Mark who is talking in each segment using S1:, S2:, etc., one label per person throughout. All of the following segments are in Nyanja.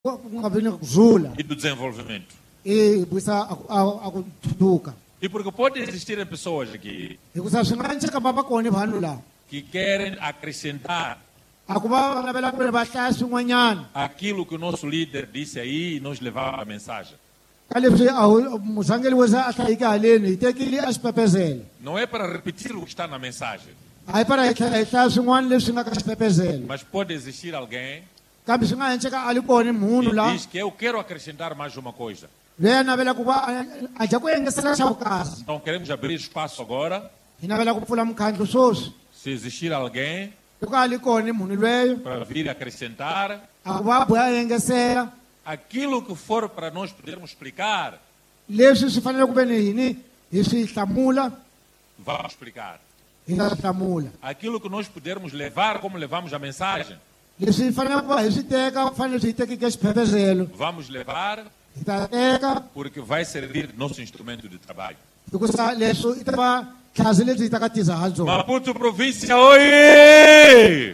S1: ku ku nga vi ni kurhula
S2: e do desenvolvimento.
S1: hikusa a ku thuthuka
S2: E porque pode existir pessoas aqui
S1: hikusa swi nga endleka va va kona vanhu laha
S2: que querem acrescentar
S1: a ku va va navela ku ri va hlaya swin'wanyana
S2: aquilo que o nosso líder disse aí e nos levar a mensagem.
S1: ka leswi a wu- murhangeri wo se a hlayike haleni hi tekile a xipepezelo
S2: Não é para repetir o que está na mensagem,
S1: a hi para hi tlhela hi hlaya swin'wana leswi nga ka xipepezelo
S2: mas pode existir alguém
S1: kambe swi nga endleka a li kona munhu
S2: que
S1: laha
S2: diz que eu quero acrescentar mais uma coisa.
S1: loyi a navela ku va a- a dya ku engesela xa vukasi
S2: Então queremos abrir espaço agora.
S1: hi navela ku pfula mukhandlo swoswi
S2: Se existir alguém
S1: loko a li kona munhu lweyo
S2: para vir acrescentar
S1: a ku va a boha a engesela
S2: aquilo que for para nós podermos explicar,
S1: leswi swi fanele ku ve ni yini hi swi hlamula
S2: vamos explicar.
S1: hi nga swi hlamula
S2: Aquilo que nós pudermos levar, como levamos a mensagem,
S1: leswi hi fanele ku va hi swi teka ku fanele swi hi tekeke xipepezelo
S2: vamos levar
S1: hi ta teka
S2: porque vai servir de nosso instrumento de trabalho.
S1: hikusa leswi i ta va tlhasi lebyi hi ta ka tiza ha byona
S2: Maputo província, oiê!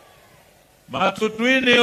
S2: Matutuine,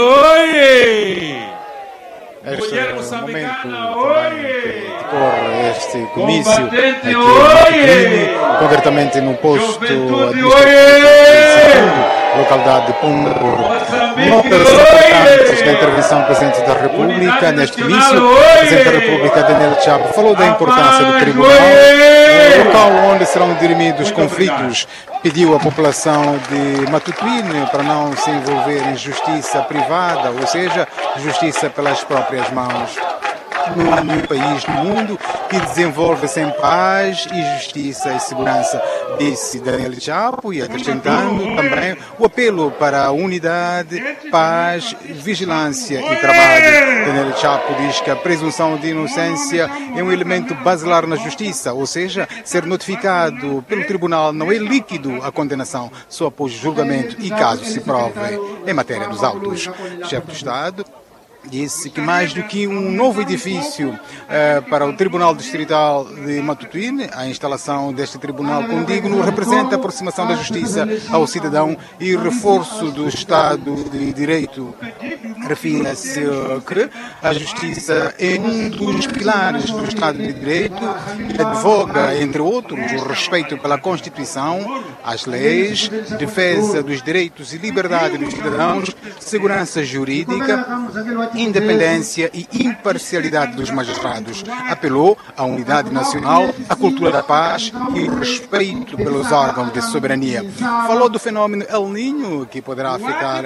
S2: oiê!
S3: Este
S2: Mulher
S3: é o momento
S2: moçambicana,
S3: também
S2: oi!
S3: que decorre este comício
S2: Combatente,
S3: aqui em
S2: oi!
S3: Maputo, concretamente no posto
S2: Juventude,
S3: administrativo localidade de Pombo.
S2: Moçambique,
S3: Nota-se importantes da intervenção do Presidente da República
S2: Unidade
S3: neste
S2: Nacional,
S3: comício. O
S2: oi!
S3: Presidente da República, Daniel Chapo, falou da importância do
S2: paz,
S3: Tribunal,
S2: oi!
S3: um local onde serão dirimidos conflitos. Pediu à população de Matutuine para não se envolver em justiça privada, ou seja, justiça pelas próprias mãos. Não há nenhum país no mundo que desenvolve sem paz e justiça e segurança, disse Daniel Chapo, e acrescentando também o apelo para a unidade, paz, vigilância e trabalho. Daniel Chapo diz que a presunção de inocência é um elemento basilar na justiça, ou seja, ser notificado pelo tribunal não é líquido a condenação, só após julgamento e caso se prove em matéria dos autos. Chefe do Estado disse que mais do que um novo edifício eh, para o Tribunal Distrital de Matutuine, a instalação deste tribunal condigno representa a aproximação da justiça ao cidadão e reforço do Estado de Direito. Refira-se que a justiça é um dos pilares do Estado de Direito e advoga, entre outros, o respeito pela Constituição, as leis, defesa dos direitos e liberdade dos cidadãos, segurança jurídica, independência e imparcialidade dos magistrados. Apelou à unidade nacional, à cultura da paz e respeito pelos órgãos de soberania. Falou do fenômeno El Niño, que poderá afetar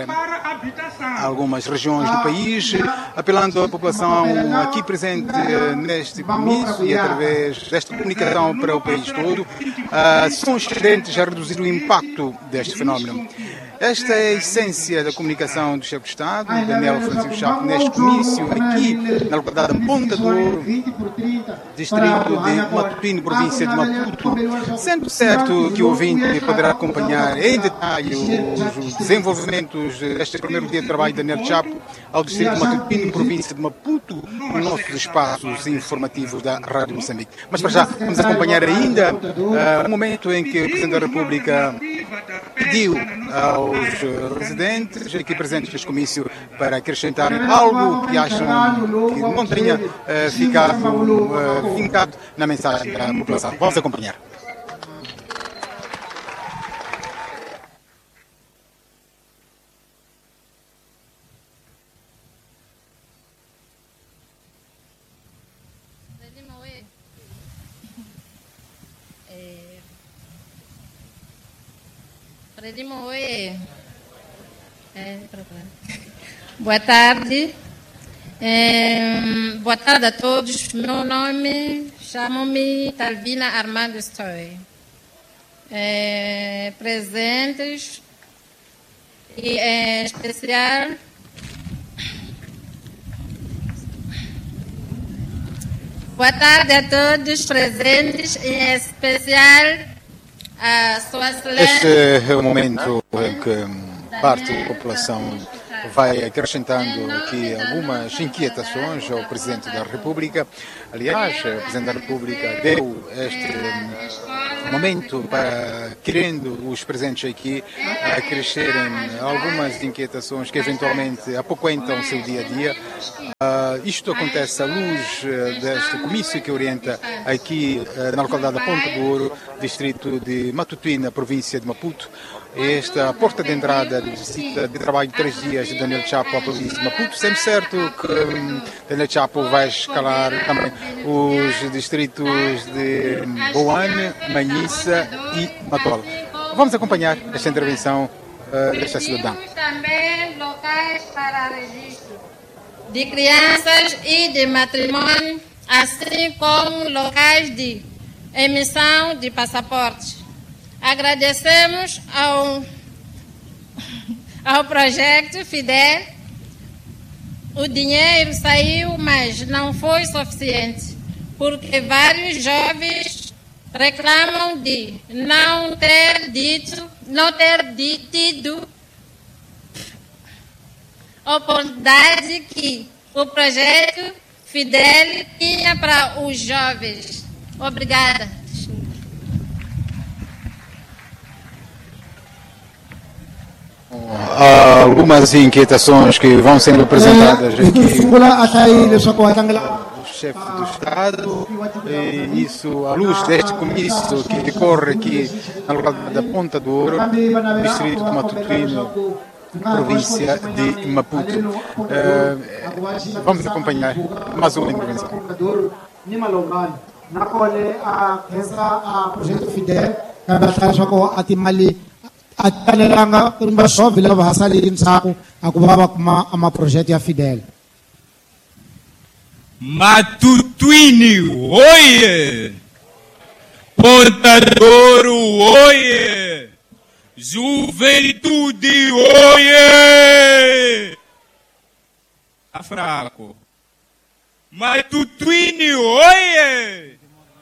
S3: algumas regiões do país, apelando à população aqui presente eh, neste comício e através desta comunicação para o país todo, a sons tendentes a reduzir o impacto deste fenômeno. Esta é a essência da comunicação do chefe de Estado, Daniel Francisco Chapo, neste comício aqui na localidade de Ponta do Ouro, distrito de Matutuine, província de Maputo. Sendo certo que o ouvinte poderá acompanhar em detalhe os, os desenvolvimentos deste primeiro dia de trabalho de Daniel Chapo ao distrito de Matutuine, província de Maputo, nos nossos espaços informativos da Rádio Moçambique. Mas para já, vamos acompanhar ainda uh, o momento em que o Presidente da República pediu aos eh, residentes aqui presentes neste comício para acrescentarem algo que acham que não tenha eh, ficado eh, fincado na mensagem da população. Vamos acompanhar.
S4: Frelimo, oi. É... Frelimo, oi. É, pra lá. Boa tarde. É, boa tarde a todos. Meu nome, chamo-me Talvina Armando Stoy. É, presentes e em especial Boa tarde a todos presentes, em especial a Sua
S3: Este
S4: Excelência.
S3: é o momento em que parte da população vai acrescentando aqui algumas inquietações ao Presidente da República. Aliás, o Presidente da República deu este hum, momento para, querendo os presentes aqui, a crescerem algumas inquietações que eventualmente apoquentam o seu dia a dia. Ah, isto acontece à luz eh, deste comício que orienta aqui eh, na localidade da Ponta do Ouro, distrito de Matutuína, província de Maputo. Esta porta de entrada de visita de trabalho de três dias de Daniel Chapo à província de Maputo, sempre certo que hum, Daniel Chapo vai escalar também os distritos de Boane, Manhissa e Matola. Vamos acompanhar esta intervenção eh, desta cidadã.
S4: Temos também locais para registro de crianças e de matrimônio, assim como locais de emissão de passaportes. Agradecemos ao, ao projeto Fidel. O dinheiro saiu, mas não foi suficiente, porque vários jovens reclamam de não ter dito, não ter di- tido oportunidade que o projeto Fidel tinha para os jovens. Obrigada.
S3: Há algumas inquietações que vão sendo apresentadas
S1: Eh, hi
S3: aqui
S1: sungula a tayo leswaku va tlangela
S3: do chefe do Estado, e isso à luz deste comício que decorre aqui na localidade da Ponta do Ouro, distrito de Matutuíno, província de Maputo. Eh, vamos acompanhar mais uma intervenção.
S1: ni malongani nakone a khensa a project fidel kambe a hlaya leswaku a timali a ti talelanga va xovhi lava va hasaleli ndzhaku a ku va va kuma a maprojekti ya fidel
S5: Matutuini, oie! Portadoro, oie! Juventude, oie! Tá fraco. Matutuini, oie!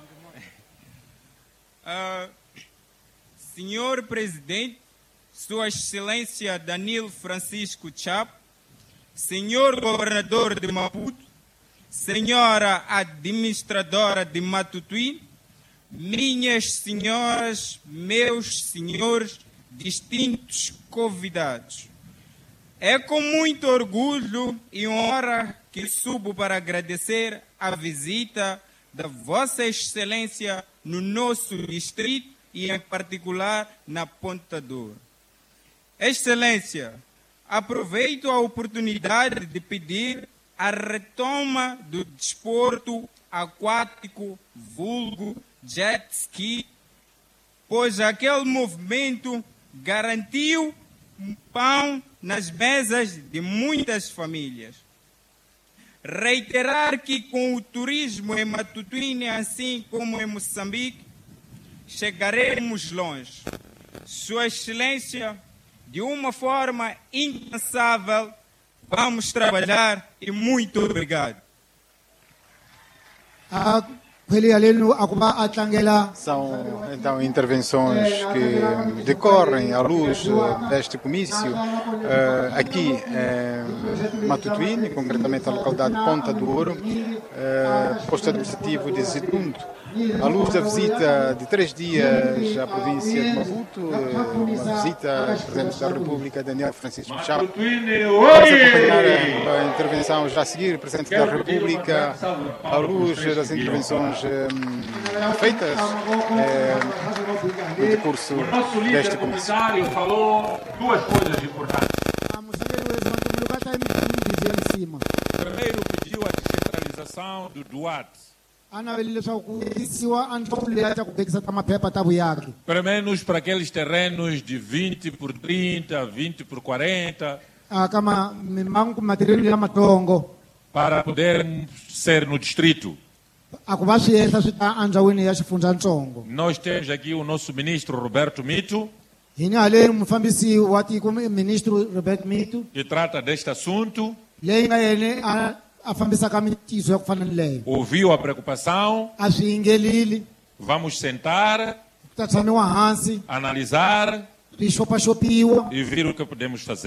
S5: Ah, senhor Presidente, Sua Excelência Danilo Francisco Chapo, Senhor Governador de Maputo, Senhora Administradora de Matutuí, minhas senhoras, meus senhores, distintos convidados. É com muito orgulho e honra que subo para agradecer a visita da Vossa Excelência no nosso distrito e, em particular, na Ponta Douro. Excelência, aproveito a oportunidade de pedir a retoma do desporto aquático vulgo jet ski, pois aquele movimento garantiu um pão nas mesas de muitas famílias. Reiterar que com o turismo em Matutuíne, assim como em Moçambique, chegaremos longe. Sua Excelência, de uma forma incansável, vamos trabalhar e muito obrigado.
S1: a khweli yalenu a ku va a tlangela
S3: São então intervenções que decorrem à luz eh, deste comício eh, aqui em Matutuíne, concretamente a localidade de Ponta do Ouro, eh, posto administrativo de Zitundo. À luz da visita de três dias à província de Maputo, eh, uma visita do Presidente da República, Daniel Francisco Chapo. Vamos acompanhar a intervenção já a seguir, Presidente da República, à luz das intervenções eh, feitas eh, no decurso
S2: Nosso líder
S3: deste comício.
S2: comunitário falou duas coisas importantes.
S1: a musangeli wezimantumulo ka ta yimbizi ya nsima
S2: Primeiro, pediu a descentralização do Duarte,
S1: a naveli leswaku ku yisiwa andlopfu leya ta ku vekisa ta maphepha ta vuyaki
S2: pelo menos para aqueles terrenos de 20 por 30, 20 por 40,
S1: a ka ma- mimangu matirheli lamatsongo
S2: para poder ser no distrito.
S1: a ku va swi ehla swi ta andzawini ya xifundzatsongo
S2: Nós temos aqui o nosso ministro Roberto Mito,
S1: hi ni haleni mufambisi wa tiko ministro robert mito
S2: que trata deste assunto,
S1: leyi nga yene a a fambisaka mitiso ya ku fana ni leyo
S2: ouviu a preocupação,
S1: a swi yingelili
S2: vamos sentar,
S1: ku ta tshamiwa hansi
S2: analisar
S1: swi xopaxopiwa
S2: e ver o que podemos fazer.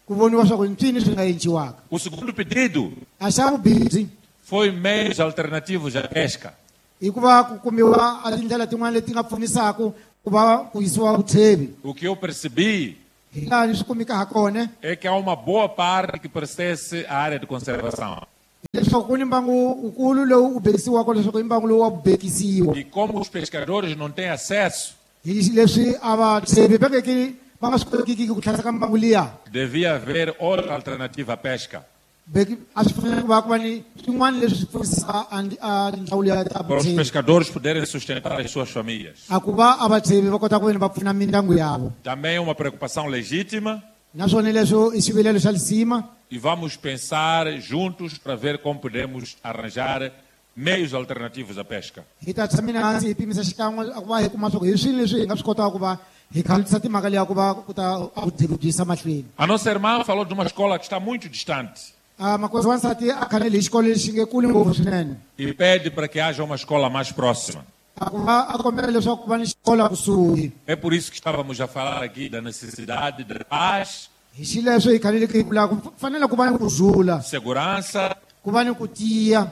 S1: ku voniwa swa ku i ncini swi nga endliwaka
S2: O segundo pedido
S1: a xa vubihi
S2: foi meios alternativos à pesca.
S1: i ku va ku kumiwa a tindlela tin'wana leti nga pfunisaka ku va ku yisiwa vutshevi
S2: O que eu percebi
S1: hi laha ni swi kumeka ha kona
S2: é que há uma boa parte que pertence à área de conservação.
S1: leswaku ku ni mbangu wukulu lowu u bekisiwaka leswaku i mbangu lowu wa ku bekisiwa
S2: E como os pescadores não têm acesso,
S1: hi leswi a vatshevi va ngeki va nga swi kotekiki ku tlherisa ka mbangu liya
S2: devia haver outra alternativa à pesca.
S1: Beki- a swi fanele ku va ku va ni swin'wana leswi swi pfunisaka a ndi- a tindzawulo ya ta
S2: Para os
S1: vutshevi
S2: pescadores poderem sustentar as suas famílias.
S1: a ku va a vatshevi va kota ku veni va pfuna mindyangu yavo
S2: Também é uma preocupação legítima
S1: naswona leswo i xivilelo xa lisima
S2: e vamos pensar juntos para ver como podemos arranjar meios alternativos à pesca.
S1: hi ta tshamile hansi hi pimisa xikan'we a ku va hi kuma swa ku hi swilo leswi hi nga swi kotaka ku va hi khandziyisa timhaka leya ku va ku ta a vutshembi byi yisa mahlweni
S2: A nossa irmã falou de uma escola que está muito distante
S1: a makosi wansati a khanele hi xikolo lexi nge kuli ngopfu swinene
S2: e pede para que haja uma escola mais próxima.
S1: a ku va a kombela leswaku ku va ni xikolo kusuhi
S2: É por isso que estávamos a falar aqui da necessidade de paz,
S1: hi xileswo hi khaneleke hi vulaka ku fanele ku va ni kurhula
S2: segurança,
S1: ku va ni ku tiya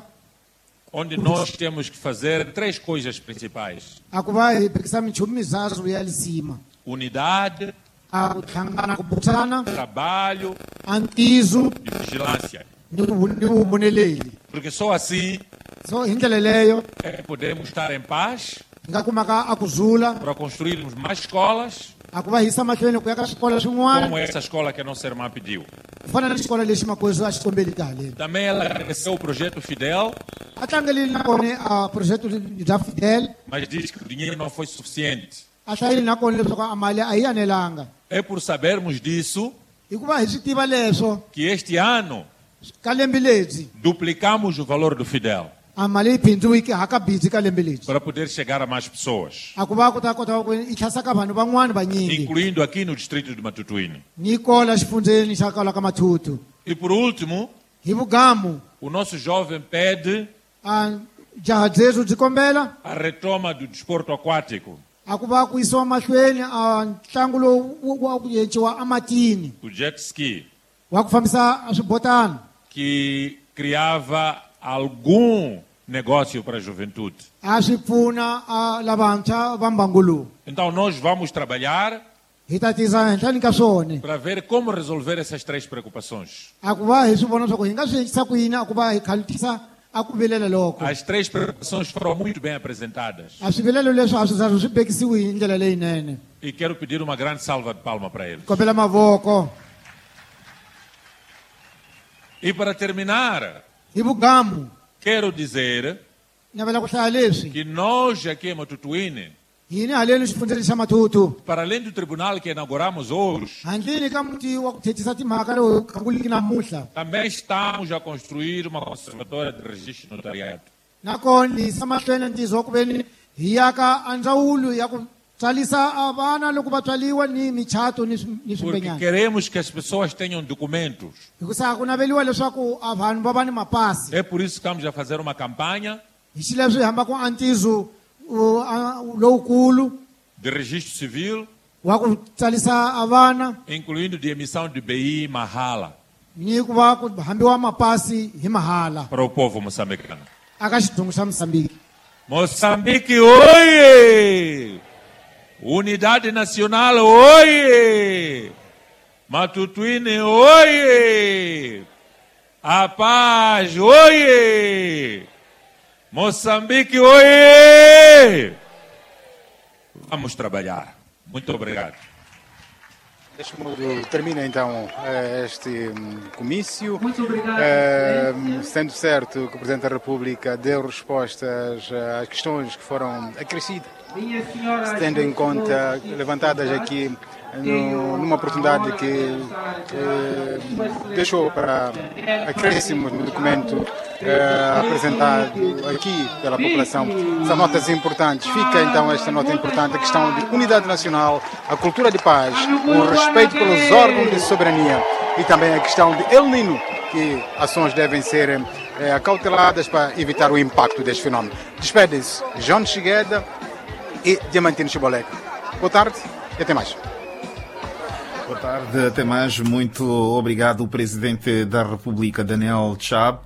S2: onde nós temos que fazer três coisas principais:
S1: a ku va hi bekisa minchumu mizazu ya lisima
S2: unidade,
S1: a ku hlangana ku burisana
S2: trabalho
S1: a ntizu
S2: e vigilância.
S1: ni ku- ni vuhumoneleli
S2: Porque só assim
S1: so hi ndlela leyo
S2: é que podemos estar em paz
S1: hi nga kumaka a kurhula
S2: para construirmos mais escolas,
S1: a ku va yisa mahlweni ku ya ka swikolo swin'wana
S2: como essa escola que a nossa irmã pediu.
S1: ku fana ni xikolo lexi makosi a xikombeli ka haleni
S2: Também ela agradeceu o projeto Fidel,
S1: a tlangelini na kona a projeto bya fidel
S2: mas diz que o dinheiro não foi suficiente.
S1: a hlayeli na kona leswaku a mali a yi yanelanga
S2: É por sabermos disso
S1: hikuva hi swi tiva leswo
S2: que este ano
S1: ka lembe lebyi
S2: duplicamos o valor do Fidel
S1: a mali yi bindziwiki hakabindzi ka lembe lebyi
S2: para poder chegar a mais pessoas,
S1: a ku va ku ta kota ku i tlhasa ka vanhu van'wani vanyingi
S2: incluindo aqui no distrito de Matutuíne.
S1: ni kola xifundzeni xa kala ka mathutu
S2: E por último,
S1: hi vugamu
S2: o nosso jovem pede
S1: a jaha dzezu byi kombela
S2: a retoma do desporto aquático,
S1: a ku va ku yisiwa mahlweni a ntlangu lowu wu- wa ku yenciwa ematini
S2: o jet ski,
S1: wa ku fambisa swibotana
S2: que criava algum negócio para a juventude.
S1: a swi pfuna a lavantshwa va mbangu lowu
S2: Então nós vamos trabalhar
S1: hi ta tisa henhlani ka swona
S2: para ver como resolver essas três preocupações.
S1: a ku va hi swi vona swa ku hi nga swi endlisa ku yini a ku va hi khalutisa a ku vilela loko
S2: As três preocupações foram muito bem apresentadas
S1: a swivilelo leswi a swi za swi bekisiwi hi ndlela leyinene
S2: e quero pedir uma grande salva de palma para eles.
S1: kombela mavoko
S2: E para terminar,
S1: hi vugamu
S2: quero dizer
S1: navela ku hlaya leswi
S2: que nós aqui em Matutuíne,
S1: hini haleni xifundzeni xa mathutu
S2: para além do tribunal que inauguramos hoje,
S1: handleni ka muti wa ku thethisa timhaka lowu kanguliki namuhla
S2: também estamos a construir uma conservatória de registro e notariado.
S1: nakona hi yisa mahlweni ntizo wa ku veni hi yaka a ndzawulo ya ku tswarisa a vana loko va tswaliwa ni michato ni swi- ni
S2: Porque
S1: swimbenyana
S2: queremos que as pessoas tenham documentos.
S1: hikusa ku naveliwa leswaku a vanhu va va ni mapasi
S2: É por isso que estamos a fazer uma campanha
S1: hi xileswi hi hambaka a ntizo uh, a- lowukulu
S2: de registro civil,
S1: wa ku tsarisa a vana
S2: incluindo de emissão de BI Mahala
S1: ni ku va ku hambiwa mapasi hi mahala
S2: para o povo moçambicano.
S1: aka xidungu xa mosambiki
S2: Moçambique, oie! Unidade Nacional, oie! Matutuíne, oie! A paz, oie! Moçambique, oie! Vamos trabalhar. Muito obrigado.
S3: Deste modo termina então eh, este hum, comício.
S6: Muito obrigado,
S3: Eh,
S6: Presidente.
S3: sendo certo que o Presidente da República deu respostas eh, às questões que foram acrescidas,
S6: Minha senhora,
S3: tendo em conta levantadas aqui no- numa oportunidade que eh, deixou para acréscimos no documento eh, apresentado aqui pela população. São notas importantes. Fica então esta nota importante, a questão de unidade nacional, a cultura de paz, o respeito pelos órgãos de soberania e também a questão de El Nino, que ações devem ser eh, acauteladas para evitar o impacto deste fenómeno. Despedem-se João Chigueda e Diamantino Chibolek. Boa tarde e até mais.
S7: Boa tarde.
S6: tarde, até mais. Muito obrigado, o Presidente da República, Daniel Chap.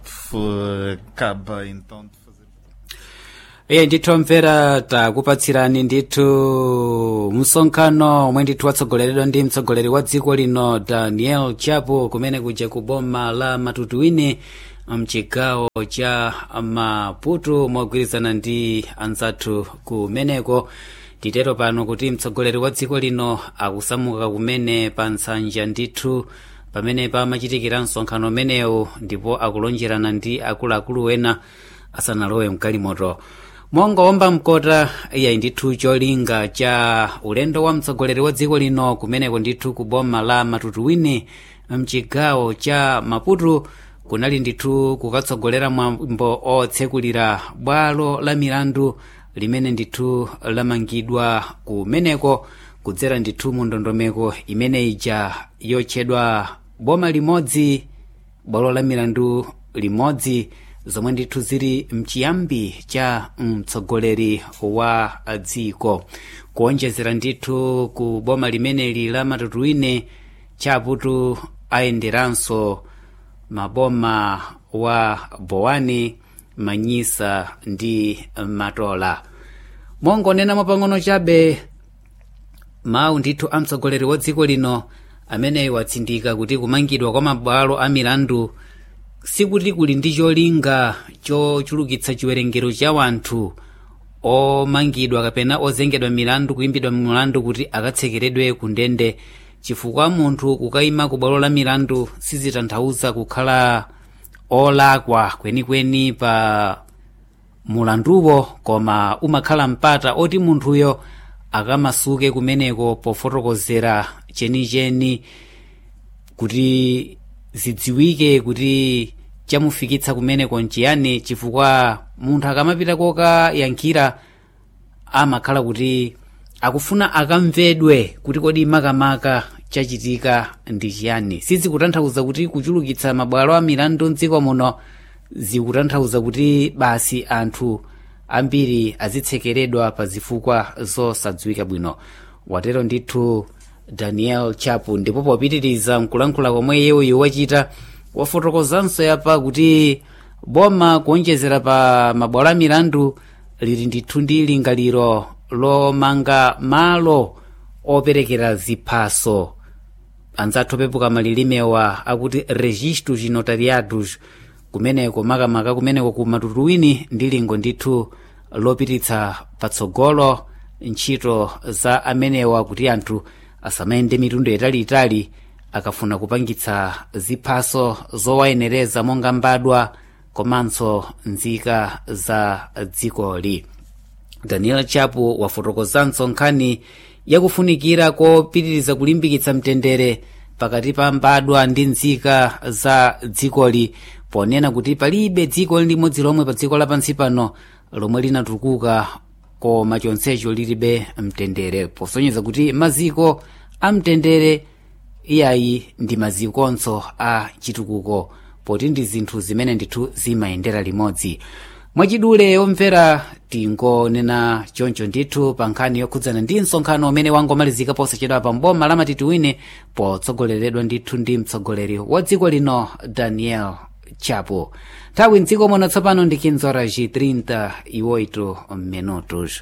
S6: Acaba então de fazer.
S7: iye ndithu omvera takupatsirani ndithu msonkhano omwe ndithu watsogoleredwa ndi mtsogoleri wa dziko lino daniel chapo kumene kuja ku boma la matutuwini mchigawo cha maputo mogwirizana ndi anzathu kumeneko titero pano kuti mtsogoleri wa dziko lino akusamuka kumene pa nsanja ndithu pamene pamachitikira msonkhano umenewu ndipo akulonjerana ndi akuluakulu ena asanalowe mkalimoto mongowomba mkota iyayi ndithu cholinga cha ulendo wa mtsogoleri wa dziko lino kumeneko ndithu ku boma la matutuwini mchigawo cha maputo kunali ndithu kukatsogolera mwambo otsekulira bwalo la milandu limene ndithu lamangidwa kumeneko kudzera ndithu mu ndondomeko imene ija yotchedwa boma limodzi bwalo la milandu limodzi zomwe ndithu zili mchiyambi cha mtsogoleri wa dziko kuonjezera ndithu ku boma limeneli la matutuwini chaputu ayenderanso maboma wa bowani manyisa ndi matola mongonenamo pang'ono chabe mawu ndithu a mtsogoleri wa dziko lino amene watsindika kuti kumangidwa kwa mabwalo a milandu sikuti kuli ndi cholinga chochulukitsa chiwerengero cha wanthu omangidwa kapena ozengedwa milandu kuimbidwa milandu kuti akatsekeredwe ku ndende chifukwa munthu kukayima ku bwalo la milandu sizitanthauza kukhala olakwa kwenikweni pa mulanduwo koma umakhala mpata oti munthuyo akamasuke kumeneko pofotokozera chenicheni kuti zidziwike kuti chamufikitsa kumeneko nchiyani chifukwa munthu akamapita kokayankhira amakhala kuti akufuna akamvedwe kuti kodi makamaka chachitika ndi chiyani sizikutanthauza kuti kuchulukitsa mabwalo a milandu mdziko muno zikutanthauza kuti basi anthu ambiri azitsekeredwa pa zifukwa zosadziwika bwino watero ndithu daniel chapu ndipo popitiriza mkulankhula komwe yewuyu wachita wafotokozanso yapa kuti boma kuonjezera pa mabwalo a milandu lili ndithu ndi lingaliro lomanga malo operekera ziphaso anzathu opepuka malilimewa akuti registros notariados kumeneko makamaka kumeneko ku matutuwini ndi lingo ndithu lopititsa patsogolo ntchito za amenewa kuti anthu asamayende mitundu italiitali akafuna kupangitsa ziphaso zowayenereza monga mbadwa komanso nzika za dzikoli daniel chapu wafotokozanso nkhani yakufunikira kopitiriza kulimbikitsa mtendere pakati pa mbadwa ndi nzika za dzikoli ponena kuti palibe dziko limodzi lomwe pa dziko lapansi pano lomwe linatukuka koma chonsecho lilibe mtendere posonyeza kuti maziko a mtendere iyayi ndi mazikonso a chitukuko poti ndi zinthu zimene ndithu zimayendera limodzi mwachidule omvera tingonena choncho ndithu pa nkhani yokhudzana ndi msonkhano umene wangomalizika posachedwa pa mboma la matituwine potsogoleredwa ndithu ndi mtsogoleri wa dziko lino daniel chapo nthawi mdziko muno tsopano ndi 15 horas 38 minutos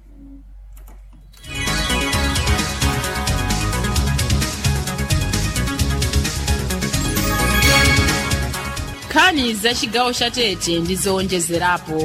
S8: nkhani za chigawo cha tete ndi zowonjezerapo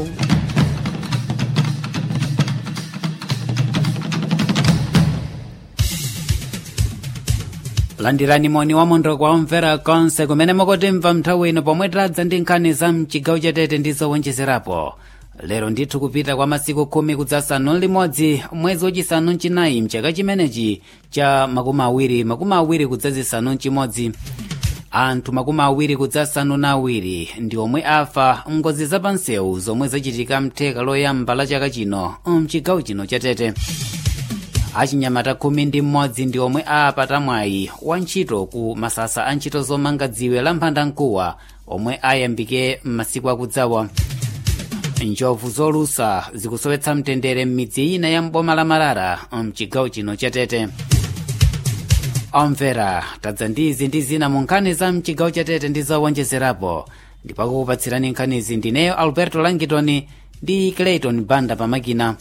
S7: landirani moni wamondo kwa omvera konse kumene mukutimva nthawi ino pomwe tadza ndi nkhani za mchigawo chatete ndi zowonjezerapo lero ndithu kupita kwa masiku khumi kudzasanu limodzi mwezi wachisanu mchinayi mchaka chimenechi cha makumi awiri makumi awiri kudzazisanu mchimodzi anthu makumi awiri kudzasanu na awiri ndi omwe afa ngozi zapansewu zomwe zachitika mtheka loyamba la chaka chino mchigawo chino chatete achinyamata khumi ndi mmodzi ndi omwe apata mwayi wa ntchito ku masasa a ntchito zomanga dziwe la mphandamkuwa omwe ayambike m'masiku akudzawa njovu zolusa zikusowetsa mtendere m'midzi ina ya mboma la marara mchigawo chino chatete omvera tadza ndizi ndi zina mu nkhani za mchigawo chatete ndi zowonjezerapo ndipakukupatsirani nkhanizi ndineyo alberto langitoni ndi clayton banda pamakina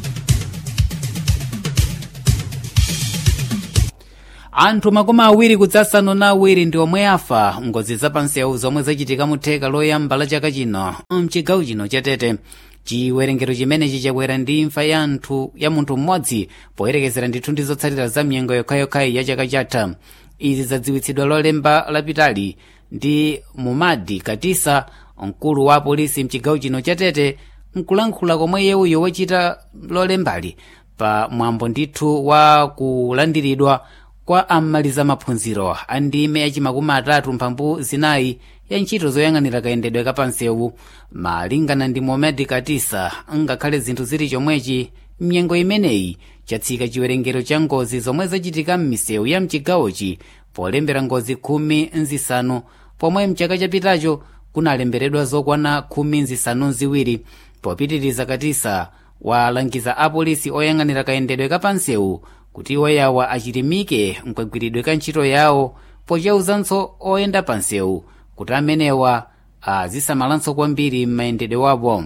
S7: anthu makumi awiri kudzasanu na awiri ndi omwe afa ngozi zapansewu zomwe zachitika mu theka loyamba la chaka chino mchigawo chino chatete chiwerengero chimenechi chakwera ndi imfa ya anthu ya munthu mmodzi poyerekezera ndithu ndi zotsatira za mnyengo yokhayokhayi ya chaka chatha izi zadziwitsidwa lolemba lapitali ndi mumadi katisa mkulu wa polisi mchigawo chino chatete nkulankhula komwe yewuyo wachita lolembali pa mwambo ndithu wa kulandiridwa kwa amaliza maphunziro a ndime yachimakumi atatu mphambu zinayi ya ntchito zoyang'anira kayendedwe kapansewu malingana ndi momedi katisa ngakhale zinthu zili chomwechi mnyengo imeneyi chatsika chiwerengero cha ngozi zomwe zachitika m'misewu ya mchigawochi polembera ngozi khumi nzisanu pomwe mchaka chapitacho kunalemberedwa zokwana khumi nzisanu ziwiri popitiriza katisa walangiza apolisi oyang'anira kayendedwe kapansewu kuti iwoyawa achilimike mkagwiridwe ka ntchito yawo pochauzanso oyenda pansewu kuti amenewa azisamalanso kwambiri m'mayendedwe wawo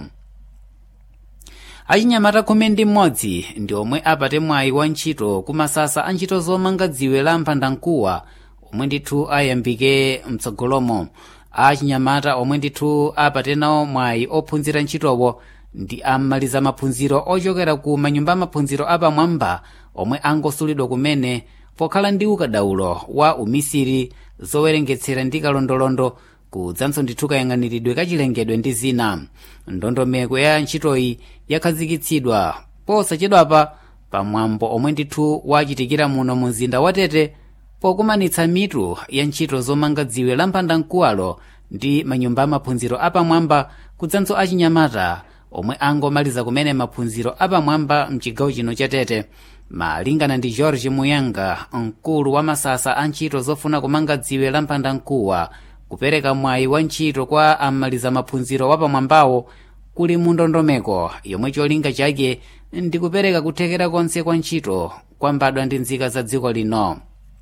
S7: achinyamata khumi ndi mmodzi ndi omwe apate mwayi wa ntchito kumasasa a ntchito zomanga dziwe la mphandamkuwa omwe ndithu ayambike mtsogolomo achinyamata omwe ndithu apate nawo mwayi ophunzira ntchitowo ndi amaliza maphunziro ochokera ku manyumba amaphunziro apamwamba omwe angosulidwa kumene pokhala ndi ukadaulo wa umisiri zowerengetsera ndi kalondolondo kudzanso ndithu kayang'aniridwe kachilengedwe ndi zina ndondomeko ya ntchitoyi yakhazikitsidwa posachedwapa pamwambo omwe ndithu wachitikira muno mu mzinda wa tete pokumanitsa mitu ya ntchito zomanga dziwe la mphandamkuwalo ndi manyumba amaphunziro apamwamba kudzanso achinyamata omwe angomaliza kumene maphunziro apamwamba mchigawo chino cha tete malingana ndi george muyanga mkulu wa masasa a ntchito zofuna kumanga dziwe la mphandamkuwa kupereka mwayi wa ntchito kwa amaliza maphunziro wapamwambawo kuli mu ndondomeko yomwe cholinga chake ndi kupereka kuthekera konse kwa ntchito kwambadwa ndi nzika za dziko lino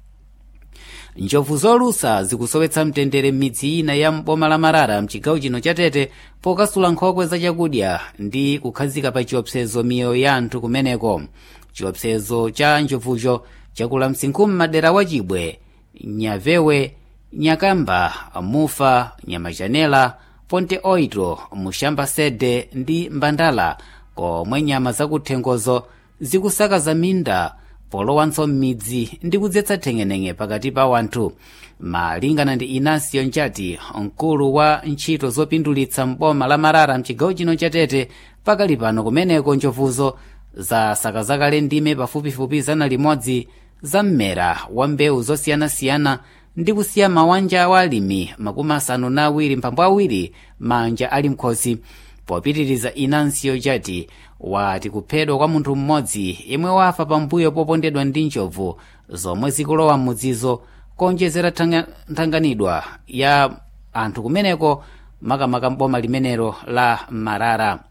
S7: njovu zolusa zikusowetsa mtendere m'midzi ina ya mboma la marara mchigawo chino cha tete pokasula nkhokwe za chakudya ndi kukhazika pa chiopsezo miyoyo ya anthu kumeneko chiopsezo cha njovucho chakula msinkhu m'madera wa chibwe nyavewe nyakamba mufa nyamachanela ponte oito mushamba sede ndi mbandala komwe nyama zakuthengozo zikusakaza minda polowanso m'midzi ndi kudzetsa theng'eneng'e pakati pa wanthu malingana ndi inasio njati mkulu wa ntchito zopindulitsa mboma la marara mchigawo chino cha tete pakali pano kumeneko njovuzo zasakazakale ndime pafupifupi zana limodzi za mmera wa mbewu zosiyanasiyana ndi kusiya mawanja a alimi makumi asanu na awiri mphambu awiri manja ali mkhosi popitiriza inasio njati wati kuphedwa kwa munthu mmodzi yemwe wafa pambuyo popondedwa ndi njovu zomwe zikulowa m'mudzizo konjezera nthanganidwa ya anthu kumeneko makamaka mboma limenelo la marara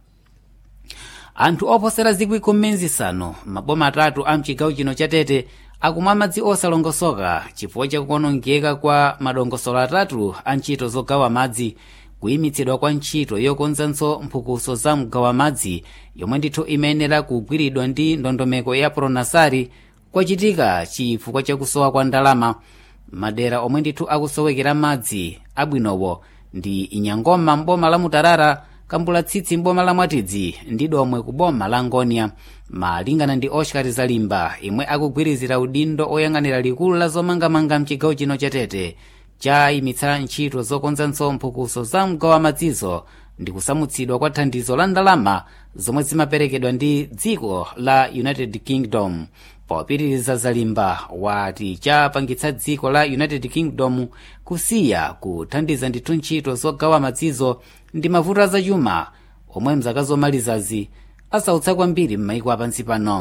S7: anthu oposera zikwi khumi nzisanu maboma atatu a mchigawo chino cha tete akumwa madzi osalongosoka chifukwa chakuonongeka kwa madongosolo atatu a ntchito zogawa madzi kuyimitsidwa kwa ntchito yokonzanso mphukuso za mgawa madzi yomwe ndithu imayenera kugwiridwa ndi ndondomeko ya pronasari kwachitika chifukwa chakusowa kwa ndalama madera omwe ndithu akusowekera madzi abwinowo ndi inyangoma mboma la mutarara kambulatsitsi mboma la mwatidzi ndi domwe ku boma la ngonia malingana ndi oscar zalimba imwe akugwirizira udindo oyang'anira likulu la zomangamanga mchigawo chino cha tete chayimitsa ntchito zokonzanso mphukuso za mgawa madzizo ndi kusamutsidwa kwa thandizo la ndalama zomwe zimaperekedwa ndi dziko la united kingdom popitiriza zalimba wati chapangitsa dziko la united kingdom kusiya kuthandiza ndithu ntchito zogawa madzizo ndi mavuto azachuma omwe mzaka zomalizazi asautsa kwambiri m'maiko apansi pano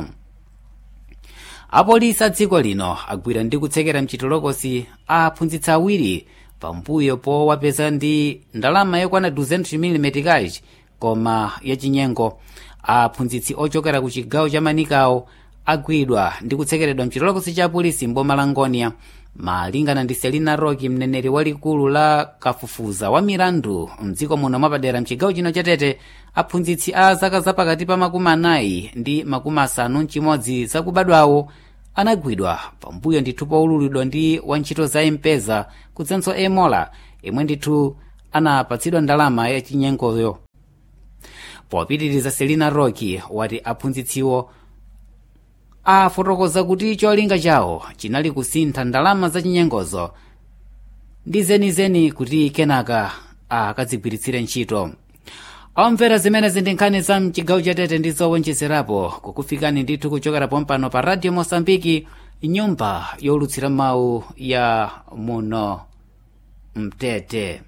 S7: apolisi a dziko lino agwira ndi kutsekera mchitolokosi aphunzitsi awiri pambuyo powapeza ndi ndalama yokwana 200 mm kachi koma yachinyengo aphunzitsi ochokera ku chigawo cha manikawo agwidwa ndi kutsekeredwa mchitolokosi cha polisi mboma la ngonia malingana ndi selina roki mneneri walikulu la kafufuza wa milandu mdziko muno mwapadera mchigawo chino chatete aphunzitsi a zaka zapakati pa makumi anayi ndi makumi asanu mchimodzi zakubadwawo anagwidwa pambuyo ndithu poululidwa ndi wantchito za mpeza kudzenso emola imwe ndithu anapatsidwa ndalama yachinyengoyo popitiriza selina roki wati aphunzitsiwo afotokoza kuti cholinga chawo chinali kusintha ndalama zachinyengozo ndi zenizeni kuti kenaka akadzigwiritsire ntchito omvera zimenezi ndi nkhani za mchigawo chatete ndi zowonjezerapo kukufikani ndithu kuchokera pompano pa radio mosambiki nyumba yolutsira mawu ya muno mtete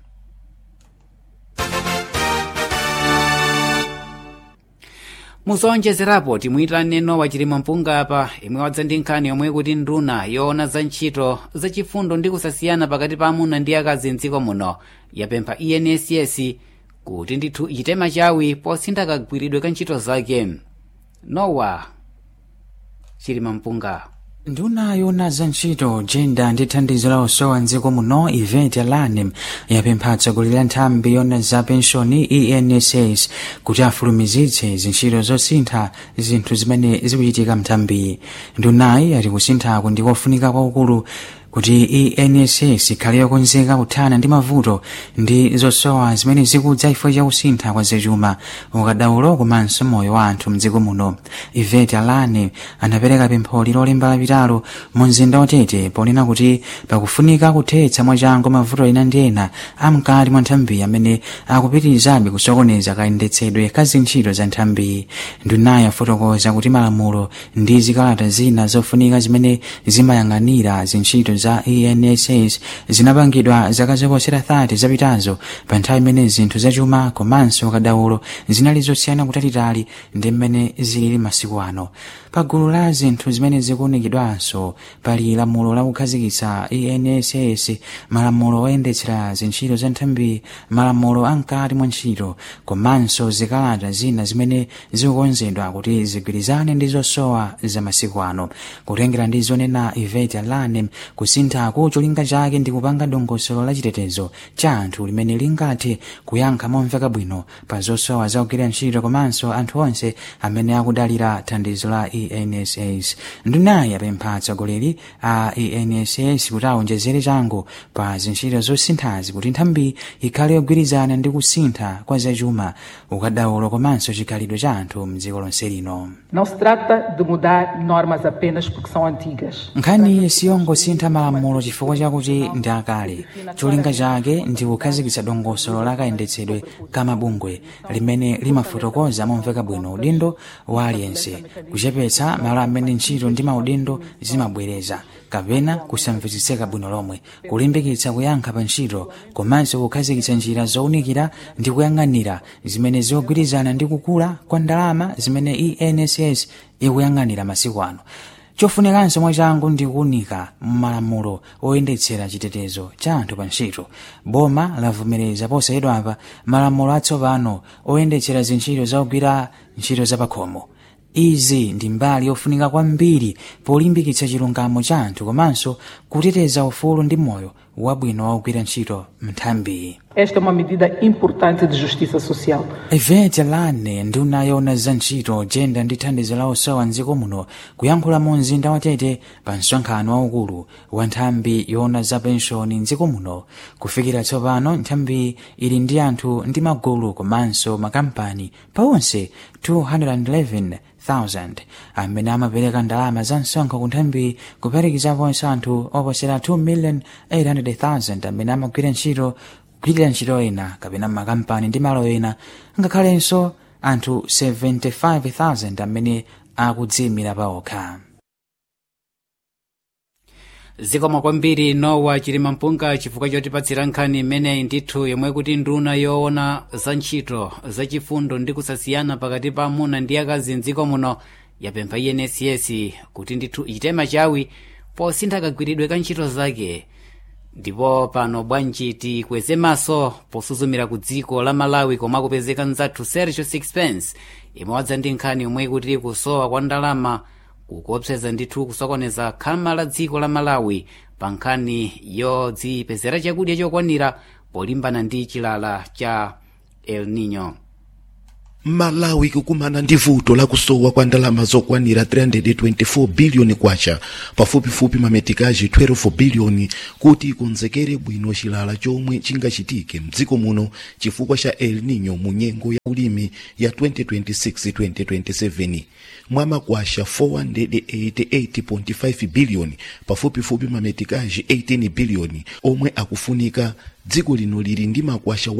S7: muzowonjezerapo timuyitane nowa chilima mpunga apa imwe wadza ndi nkhani yomwe kuti nduna yoona za ntchito zachifundo ndi kusasiyana pakati pa amuna ndi akazi mdziko muno yapempha enss kuti ndithu ichite machawi posintha kagwiridwe ka ntchito zake nowa chilima mpunga
S9: nduna yoona za ntchito jenda ndi thandizo la usowa mdziko muno event alanem yapempha atsogoleri a nthambi yoona za penshoni enss kuti afulumizitse zintchito zosintha zinthu zimene zikuchitika mthambi ndunayi ati kusinthako ndi kofunika kwaukulu kuti enss ikhale yokonzeka kuthana ndi mavuto ndi zosowa zimene zikudza chifukwa cha kusintha kwa zachuma ukadaulo komanso moyo wa anthu mdziko muno ivet alane anapereka pempholi lolemba lapitalo mu mzinda watete ponena kuti pakufunika kuthetsa mwachangu mavuto ena ndi ena amkati mwa nthambi amene akupitirizabe kusokoneza kayendetsedwe ka zintchito za nthambi ndunayi afotokoza kuti malamulo ndi zikalata zina zofunika zimene zimayang'anira zintchito za enss zinapangidwa zaka zoposera 30 zapitazo pa nthawi imene zinthu zachuma komanso kadaulo zinali zosiyana kutalitali ndi mmene zilili masiku ano pa gulu la zinthu zimene zikuunikidwanso pali lamulo la kukhazikitsa enss malamulo oyendetsera zintchito za nthambi malamulo amkati mwa ntchito komanso zikalata zina zimene zikukonzedwa kuti zigwirizane ndi zosowa za masiku ano kutengera ndi zonena ivet alanem kusinthako cholinga chake ndi kupanga dongosolo la chitetezo cha anthu limene lingathe kuyankha momveka bwino pa zosowa za kugwira ntchito komanso anthu onse amene akudalira thandizo la enss ndunayi apempha atsogoleri a enss kuti aonjezere changu pa zintchito zosinthazi kuti nthambi ikhale yogwirizana ndi kusintha kwa zachuma ukadaulo komanso chikhalidwe cha anthu mdziko lonse lino
S10: Não se trata de mudar normas apenas porque são antigas.
S9: nkhani siyongosintha malamulo chifukwa chakuti ndi akale cholinga chake ndi kukhazikitsa dongosolo la kayendetsedwe ka mabungwe limene limafotokoza momveka bwino udindo wa aliyense kuchepetsa malo amene ntchito ndi maudindo zimabwereza kapena kusamvetsetseka bwino lomwe kulimbikitsa kuyankha pa ntchito komanso kukhazikitsa njira zowunikira ndi kuyang'anira zimene zikugwirizana ndi kukula kwa ndalama zimene enss ikuyang'anira masiku ano chofunikanso mwachangu ndi kuwunika mmalamulo oyendetsera chitetezo cha anthu pa ntchito boma lavomereza posayidwapa malamulo atsopano oyendetsera zintchito zakugwira ntchito zapakhomo izi ndi mbali yofunika kwambiri polimbikitsa chilungamo cha anthu komanso kuteteza ufulu ndi moyo wabwino wakugwira ntchito mnthambi
S10: Esta é uma medida importante de justiça social.
S9: event lane nduna yoona za ntchito jenda ndi thandizo la usowa mdziko muno kuyankhula mu mzinda watete pa msonkhano waukulu wa nthambi yoona za penshoni mdziko muno kufikira tsopano nthambi ili ndi anthu ndi magulu komanso makampani pawonse 211,000 amene amapereka ndalama za msonkho ku nthambi kuphatikizaponso anthu oposera 2,800,000 amene amagwira ntchito kugwirira ntchito ena kapena makampani ndi malo ena ngakhalenso anthu 75,000 amene akudziyimira paokha
S7: zikomo kwambiri nowa chilima mpunga chifukwa chotipatsira nkhani imeneyi ndithu yomwe kuti nduna yoona za ntchito zachifundo ndi kusasiyana pakati pa amuna ndi akazi mdziko muno yapempha enss kuti ndithu ichite machawi posintha kagwiridwe ka ntchito zake ndipo pano bwanji tikweze maso posuzumira ku dziko la malawi komwe akupezeka mzathu sergio sixpence imwe wadza ndi nkhani yomwe kuti kusowa kwa ndalama kukuopseza ndithu kusokoneza khama la dziko la malawi pa nkhani yodzipezera chakudya chokwanira polimbana ndi chilala cha el nino
S11: malawi kukumana ndi vuto lakusowa kwa ndalama zokwanira 324 biliyoni kwacha pafupifupi mametikaji 12 biliyoni kuti ikonzekere bwino chilala chomwe chingachitike mdziko muno chifukwa cha el nino mu nyengo ya ulimi ya 2026-2027 mwa makwasha 488.5 biliyoni pafupifupi mametikaji 18 biliyoni omwe akufunika dziko lino lili ndi makwasha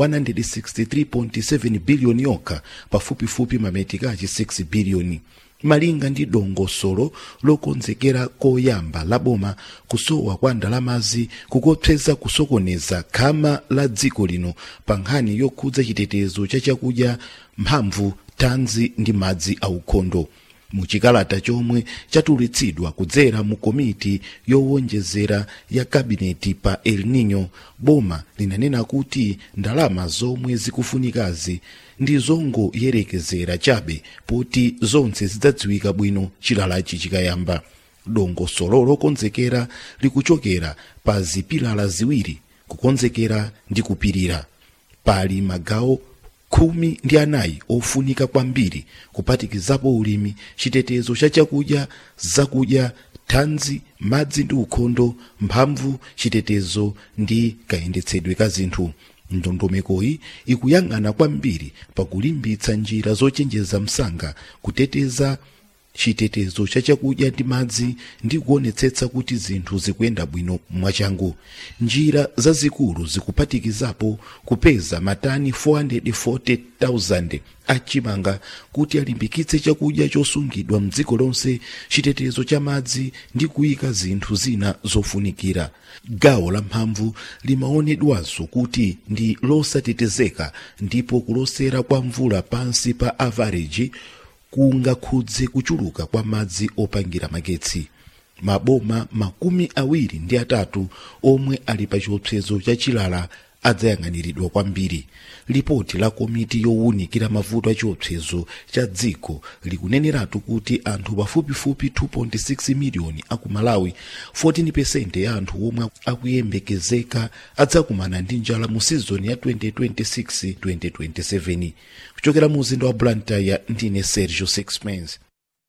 S11: 163.7 biliyoni yokha pafupifupi mametikaji 6 biliyoni malinga ndi dongosolo lokonzekera koyamba laboma kusowa kwa ndalamazi kukuopseza kusokoneza khama la dziko lino pa nkhani yokhudza chitetezo cha chakudya mphamvu thanzi ndi madzi aukhondo muchikalata chomwe chatulutsidwa kudzera mu komiti yowonjezera ya kabineti pa el nino boma linanena kuti ndalama zomwe zikufunikazi ndi zongoyerekezera chabe poti zonse zidzadziwika bwino chilalachi chikayamba dongosolo lokonzekera likuchokera pa zipilala ziwiri kukonzekera ndi kupirira pali magawo khumi ndi anayi ofunika kwambiri kuphatikizapo ulimi chitetezo cha chakudya zakudya thanzi madzi ndi ukhondo mphamvu chitetezo ndi kayendetsedwe ka zinthu ndondomekoyi ikuyang'ana kwambiri pakulimbitsa njira zochenjeza msanga kuteteza chitetezo cha chakudya ndi madzi ndi kuonetsetsa kuti zinthu zikuyenda bwino mwachangu njira zazikulu zikuphatikizapo kupeza matani 440,000 achimanga kuti alimbikitse chakudya chosungidwa mdziko lonse chitetezo cha madzi ndi kuyika zinthu zina zofunikira gawo la mphamvu limaonedwanso kuti ndi losatetezeka ndipo kulosera kwa mvula pansi pa avareji kungakhudze kuchuluka kwa madzi opangira magetsi maboma makumi awiri ndi atatu omwe ali pa chiopsezo cha chilala adzayang'aniridwa kwambiri lipoti la komiti yowunikira mavuto a chiopsezo cha dziko likuneneratu kuti anthu pafupifupi 2.6 miliyoni aku malawi 14 ya anthu omwe akuyembekezeka adzakumana ndi njala mu sizoni ya 2026-2027 kuchokera mu mzinda wa blantyre ndine sergio sixpence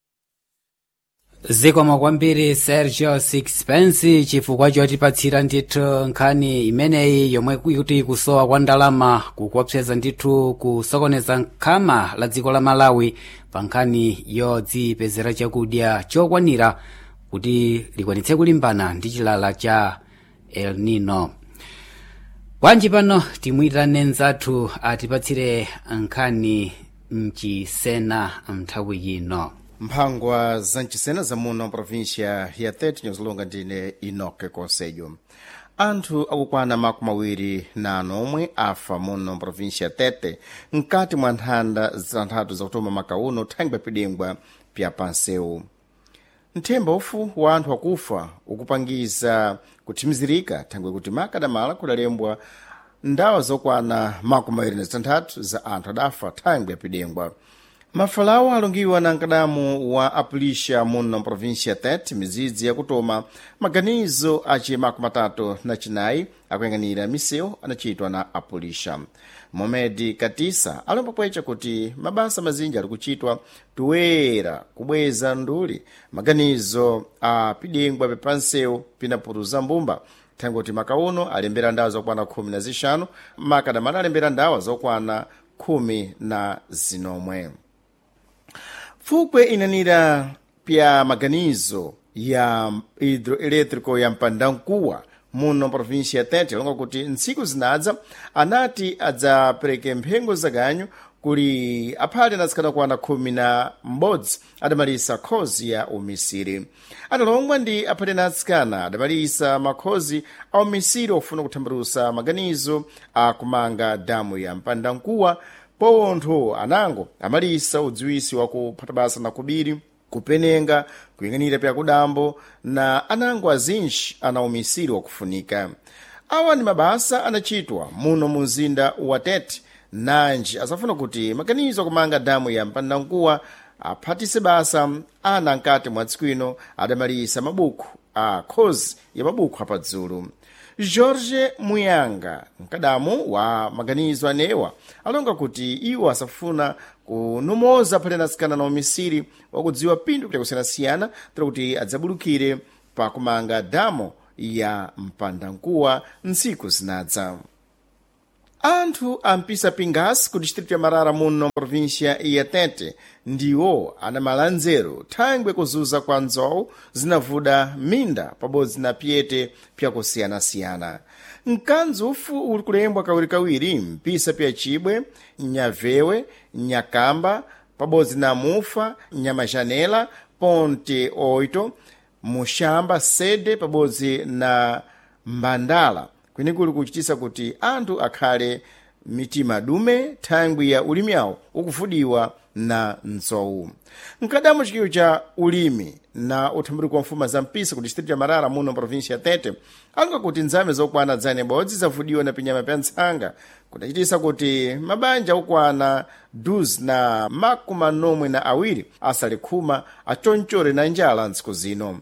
S7: zikomo kwambiri sergio sixpence chifukwa chotipatsira ndithu nkhani imeneyi yomwe kuti kusowa kwa ndalama kukuopseza ndithu kusokoneza nkhama la dziko la malawi pa nkhani yodzipezera chakudya chokwanira kuti likwanitse kulimbana ndi chilala cha el nino bwanji pano timuyitane nzathu atipatsire nkhani mchisena nthawi ino
S12: mphangwa za mchisena zamuno provincia ya tete nyozilonga ndine inoke konsejo anthu akukwana makumi awiri na anomwe afa muno provincia ya tete mkati mwa nthanda zitanthatu zakutoma makauno thangwi papidengwa pya pansewu nthemba ufu wa anthu akufa ukupangiza kuthimizirika thangwi kuti makadamala kudalembwa ndawa zokwana makumi awiri na zitanthatu za anthu adafa thangwi yapidengwa mafalawo alungiwa na nkadamu wa apulisha muno provincia tete mizidzi yakutoma maganizo aci makumi atatu na chinayi akuyang'anira misewu anachitwa na apulisha momedi katisa alomba pwecha kuti mabasa mazinji ali kuchitwa tuwera kubweza nduli maganizo a pidengwa pepansewu pinaputuza mbumba thangwi kuti makauno alembera ndawa zokwana khumi na zixanu makadamala alembera ndawa zokwana khumi na zinomwe fukwe inanira pya maganizo ya hidroelétrico ya mpandankuwa muno província ya tete longa kuti ntsiku zinadza anati adzapereke mphengo zaganyu kuli aphali anatsikana kuwana khumi na m'bodzi adamalisa khozi ya umisiri adalongwa ndi aphali anatsikana adamalisa makhozi a umisiri ofuna kuthambirusa maganizo akumanga damu ya mpandankuwa pontho anango amalisa udziwisi wa kuphata basa na kubiri kupenenga kuyang'anira pya kudambo na anango azinji ana umisiri wakufunika awa ni mabasa anachitwa muno mu mzinda wa tete nanji asafuna kuti maganizo akumanga damu ya mpandankuwa aphatise basa ana nkati mwa tsiku ino adamalisa mabuku a khozi ya mabuku apadzulu george muyanga mkadamu wa maganizo anewa alonga kuti iwo asafuna kunomoza phalena asikana na umisiri wakudziwa pindu kuti akusiyanasiyana tira kuti adzabulukire pakumanga damo ya mpandankuwa ntsiku zinadza anthu ampisa pingas ku distrito ya marara muno província ya tete ndiwo anamala nzeru thangwe kuzuza kwa nzowu zinavuda minda pabodzi na pyete pyakusiyanasiyana mkanzi ufu uli kulembwa kawirikawiri mpisa pya chibwe nyavewe nyakamba pabodzi na mufa nyamajanela ponte oito mushamba sede pabodzi na mbandala kwene kuli kuchitisa kuti anthu akhale mitima dume thangwi ya ulimi awo ukuvudiwa na nzowu mkadamu chikiwo cha ulimi na uthambuliko wa mfuma za mpisa ku distrito ya marara muno província ya tete alonga kuti nzame zokwana dzane bodzi zavudiwa na pinyama pya ntsanga kudachitisa kuti mabanja okwana 12 na makumi nomwe na awiri asale khuma achonchore na njala ntsiku zino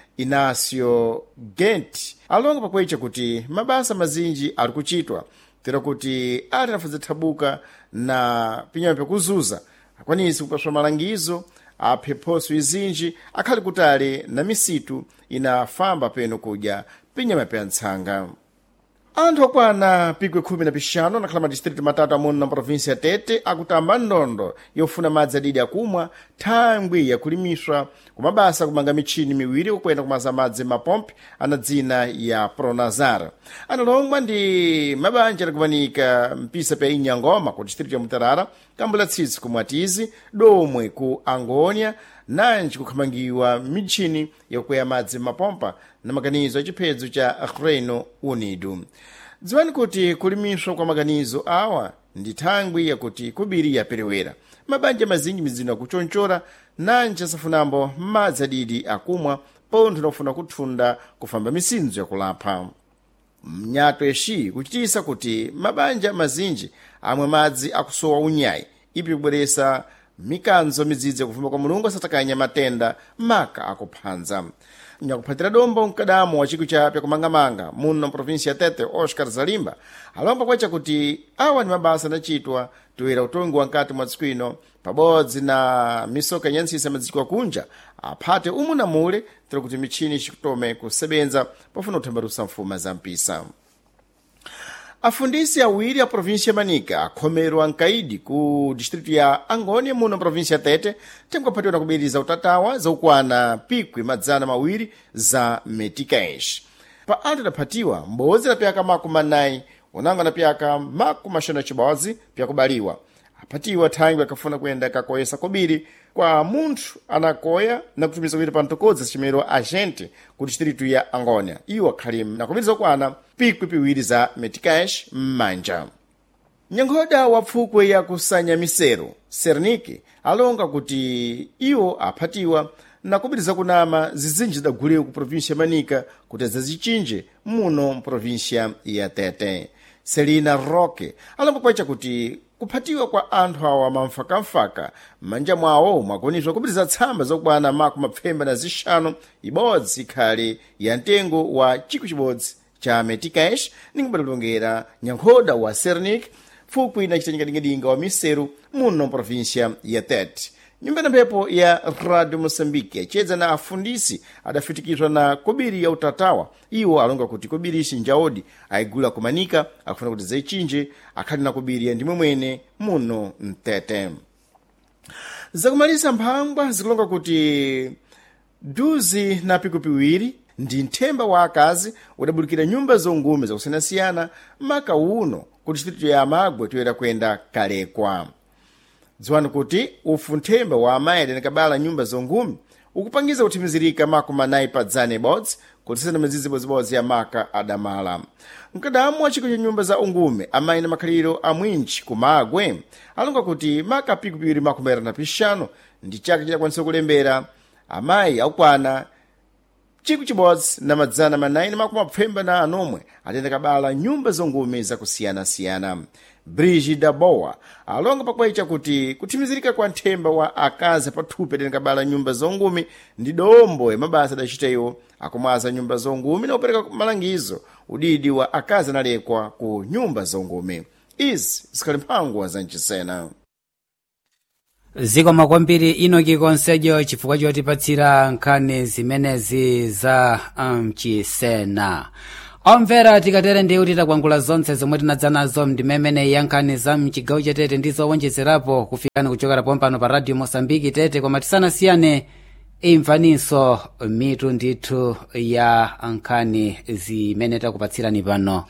S12: inacio gent alonga pakwecha kuti mabasa mazinji ali kuchitwa tera kuti ati anafudza thabuka na pinyama pyakuzuza akwanisi kupaswa malangizo aphe phoso izinji akhali kutali na misitu inafamba peno kudya pinyama pya ntsanga anthu okwana pikwe khumi na pixanu anakhala madistritu matatu amuno na província ya tete akutamba ndondo yofuna madzi adidi akumwa thangwi yakulimiswa kumabasa kumanga michini miwiri kukwenda kumaza madzi mapompi ana dzina ya pronazar analongwa ndi mabanja adakumanika mpisa pya inyangoma ku distritu ya mutarara kambula tsitsi ku mwatizi domwe ku angonia nanji kukhamangiwa michini yakukweya madzi mapompa na maganizo achiphedzo cha reino unido dziwani kuti kulimiswa kwa maganizo awa ndi thangwi yakuti kubiri yaperewera mabanja mazinji mizino akuchonchora nanji asafunambo madzi adidi akumwa pontho nakufuna kuthunda kufamba misinzo yakulapha mnyato yeshi kuchitisa kuti mabanja mazinji amwe madzi akusowa unyayi ipi kubweresa mikanzo midzidzi yakufuma kwa mulungu asatakanya matenda maka akuphanza nyakuphatira dombo mkadamu wa chikwi chapya kumangamanga muno mprovinsia ya tete oscar zalimba alomba kwacha kuti awa ndi mabasa anachitwa toera utongi wa nkati mwa tsiku ino pabodzi na misoka inyansisa madziko akunja aphate umu na mule tira kuti michini ichitome kusebenza pofuna kuthambalusa mfuma za mpisa afundisi awiri a província ya manika akhomerwa mkaidi ku distritu ya angônia muno província ya tete tenkukaphatiwa na kubiriza utatawa zaukwana pikwi madzana mawiri za meticais pa anthu adaphatiwa m'bodzi la pyaka makumi anayi unango na pyaka makumi axanu cibodzi pyakubaliwa aphatiwa thangwi akafuna kuyenda kakoyesa kobiri kwa munthu anakoya na kutumiza kuita pa mtokodzi acimero agente ku distritu ya angônia iwo akhali na kubiriza kukwana pikwi piwiri za meticais m'manja nyankhoda wa pfukwe ya kusanya misero sernike alonga kuti iwo aphatiwa na kubiriza kunama zizinji zidagulewo ku província ya manika kuti adzazichinje muno mprovíncia ya tete selina roque alomba kwacha kuti kuphatiwa kwa anthu awa mamfakamfaka m'manja mwawo mwakonizwa kubiriza tsamba zokwana makumi mapfemba na zixanu ibodzi ikhali ya mtengo wa chikwi chibodzi cha meticais ninkubatalongera nyankhoda wa sernik pfukwi na chitanyikadingadinga wa miseru muno província ya tete nyumba na mphepo ya radio moçambique yacedza na afundisi adafitikizwa na kobiri ya utatawa iwo alonga kuti kobiri ixi njaodi ayigula kumanika akufuna kuti zaichinje akhali na kobiri ya ndimwe mwene muno mtete zakumaliza mphangwa zikulonga kuti duzi na piku piwiri ndi nthemba wa akazi udabulikira nyumba zongume zakusiyanasiyana maka uno ku distritu ya amagwe toyera kuyenda kalekwa dziwani kuti ufu nthemba wa amayi adanakabala nyumba zongumi ukupangiza kuthimizirika makumi anayi pa dzana ibodzi kutisana mizizi ibodzibodzi ya maka adamala mkadamu wa chiko cha nyumba za ungume amayi na makhaliro amwinji kumagwe alonga kuti maka pikupiri makumi atatu na pixanu ndi chaka chidakwanisa kulembera amayi akukwana chikwi chibodzi na madzana manayi na makumi apfemba na anomwe atenda kabala nyumba zongume zakusiyanasiyana brigida bowa alonga pakwecha kuti kuthimizirika kwa nthemba wa akazi pathupi atenikabala nyumba zongumi ndi dombo ya mabasa adachitewo akumwaza nyumba zongumi na kupereka malangizo udidi wa akazi analekwa ku nyumba zongumi izi zikhali mphangwa za mchisena
S7: zikoma kwambiri inoki konsejo chifukwa chotipatsira nkhani zimenezi za mchisena omvera tikatere ndiye kuti takwangula zonse zomwe tinadza nazo ndimemene ya nkhani za mchigawo chatete ndi zowonjezerapo kufikani kuchokera pompano pa radio mosambiki tete koma tisanasiyane imvaninso mitu ndithu ya nkhani zimene takupatsirani pano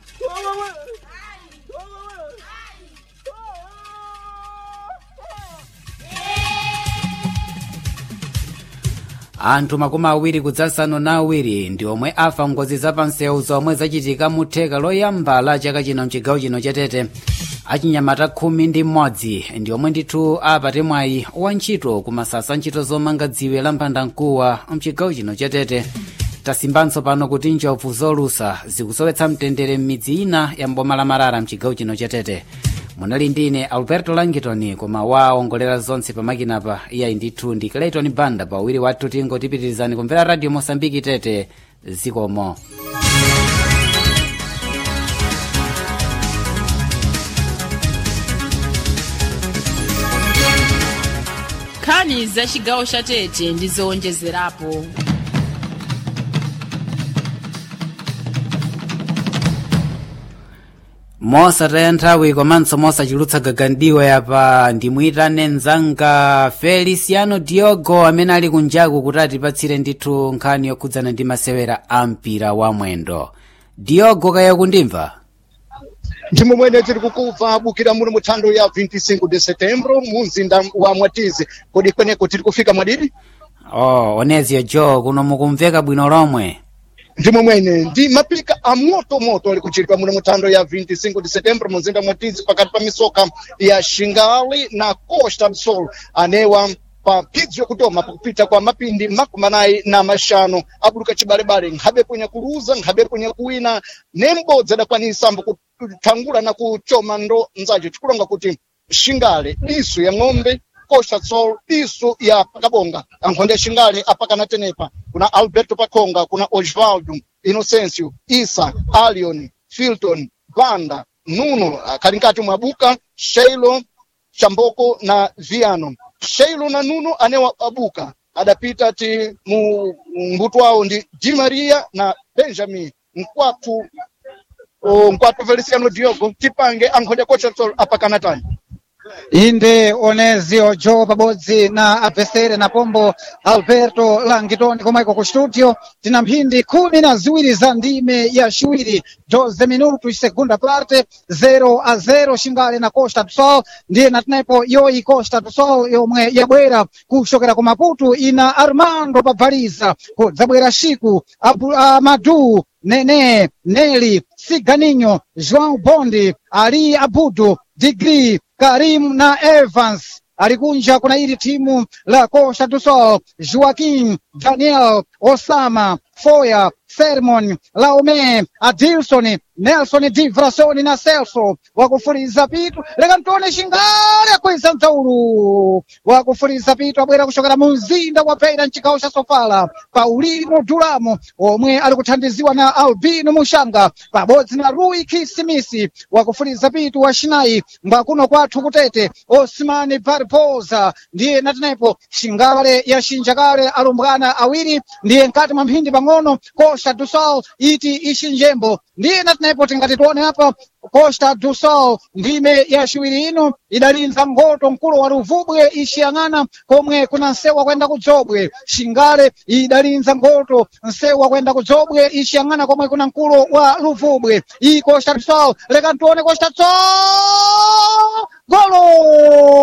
S7: anthu makumi awiri kudzasanu na awiri ndi omwe afa ngozi zapansewu zomwe zachitika mu theka loyamba la chaka chino mchigawo chino chatete achinyamata khumi ndi mmodzi ndi omwe ndithu apate mwayi wa ntchito kumasasa ntchito zomanga dziwe la mphandamkuwa mchigawo chino chatete tasimbanso pano kuti njovu zolusa zikusowetsa mtendere m'midzi ina ya mboma la marara mchigawo chino chatete munali ndine alberto langitoni koma waongolera zonse pamakinapa iyayi ndithu ndi clayton banda pawiri wathu tingotipitirizani kumvera radio mosambiki tete zikomo
S8: nkhani za chigawo cha tete ndi zowonjezerapo
S7: mosataya nthawi komanso mosachulutsa gagandiwa yapa ndimuyitane mzanga feliciano diogo amene ali kunjaku kuti atipatsire ndithu nkhani yokhudzana ndi masewera a mpira wa mwendo diogo kaya kundimva
S13: ndimo mwene tiri kukubva bukira muno muthando ya 25 de setembro mu mzinda wa mwatizi kodi kweneko tiri kufika mwadidi
S7: oh onezio jo kuno mukumveka bwino lomwe
S13: ndimo mwene ndi mapika a moto moto ali kuchitika muno muthando ya 25 de setembro mu mzinda mwatizi pakati pa misoka ya shingali na costa do sol anewa pa phidzo yakutoma pakupita kwa mapindi makumi anayi na maxanu abuluka cibalebale nkhabe kwenye kuluza nkhabe kwenye kuwina nembodzi adakwanisa mbo kuthangula na kuchoma ndo nzace tikulonga kuti xingale diso ya ng'ombe costa sol diso ya pakabonga ankhonde ya xingale apakana tenepa kuna alberto pakhonga kuna osvaldo inocencio isa alion filton banda nuno akhali nkati mwa buka sheilo chamboko na viano sheilo na nuno anewa abuka adapita ti mu mbuto wawo ndi di maria na benjamin nkwatu o, nkwatu feliciano diogo tipange ankhonde cocha sol apakana tani
S14: inde onezio jo pabodzi na abvesere na pombo alberto langitoni komweko ku studio tina mphindi khumi na ziwiri za ndime ya xiwiri 12 minutos segunda parte 0 a 0 xingale na costa do sol ndiye natinepo yoyi costa do sol yomwe yabwera kuxokera ku maputo ina armando pabvaliza kudzabwera xiku Abu- amadu nene neli siganinho joão bondi ali abudu digri karim na evans alikunja kuna ili timu la costa do sol joaquim daniel osama foya sermon laome adilson nelson divrasoni na celso wakufuriza pitu leka mtone xingale kweza mdzaulu wakufuriza pitu abwera kuxokera mu mzinda wa peira mcigawo xa sofala paulino duramo omwe ali kuthandiziwa na albino muxanga pabodzi na rui kisimisi wakufuriza pitu wa xinayi mbwakuno kwathu kutete osmani barbosa ndiye natinepo xingale ya xinjakale alumbwana awiri ndiye nkati mwa mphindi pang'ono costa do sol iti ixinjembo ndiye natinepo tingati tione apa costa do sol ndime ya xiwiri ino idalinza ngoto mkulu wa ruvubwe ixiyang'ana komwe kuna nsewu kwenda kudzobwe xingale idalinza ngoto nsewu kwenda kudzobwe ixiyang'ana komwe kuna mkulu wa ruvubwe iyi costa do sol leka ntione costa do sol golo